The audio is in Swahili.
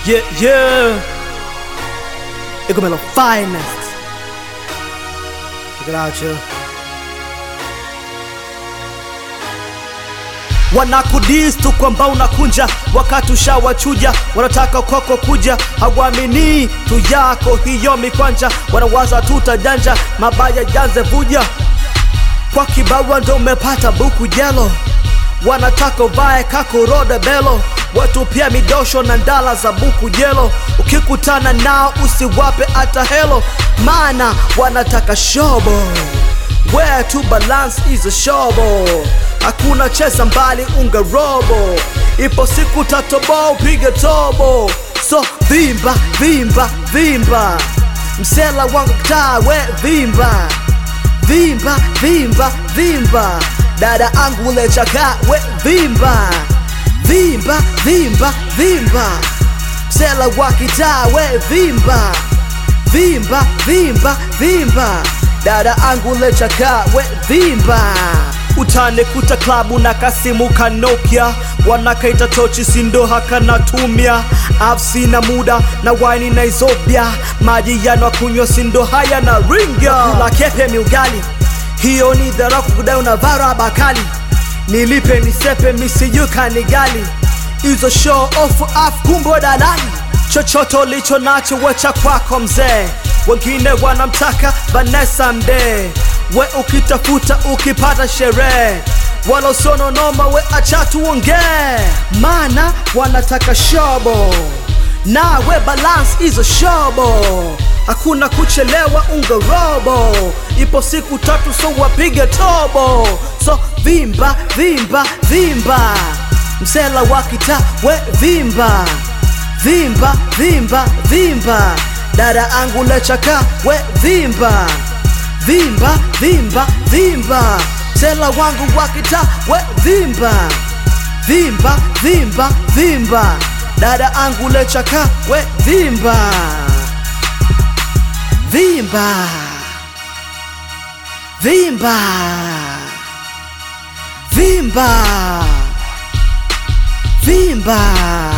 Yeah, yeah. Igomelo finest. Check it out, yo. Wanakudis tu kwamba unakunja wakati ushawachuja, wanataka kwako kuja, hawamini tu yako hiyo mikwanja, wanawaza tutajanja, mabaya janze vuja kwa kibawa ndo umepata buku jelo, wanataka uvae kakorode belo, watu pia midosho na ndala za buku jelo. Ukikutana nao usiwape hata helo, maana wanataka shobo. Where to balance is a shobo, hakuna cheza mbali unga robo, ipo siku tatobo upige tobo, so vimba vimba vimba, msela wangu taa we vimba vimba vimba vimba dada angu lechaka we vimba vimba vimba vimba msela wa kitaa we vimba vimba vimba vimba dada angu lechaka we vimba utanikuta klabu na kasimu kanokia wanakaita tochi sindo hakanatumia afsina muda na waini na izobia maji yanwa kunywa sindo haya na ringa kula kepe miugali hiyo ni dhara kukudai unavara bakali nilipe nisepe misiyuka ni gali hizo show off af kumbo dalali chochote ulicho nacho wecha kwako mzee wengine wanamtaka Vanessa Mdee we ukitafuta ukipata sherehe wala usononoma we acha tuongee maana wanataka shobo na we balance hizo shobo hakuna kuchelewa unga robo ipo siku tatu so wapige tobo so vimba vimba vimba msela wa kita we vimba vimba vimba vimba dada angu lechaka we vimba vimba vimba vimba msela wangu wa kita we vimba vimba vimba vimba dada angu lechaka we vimba vimba vimba vimba vimba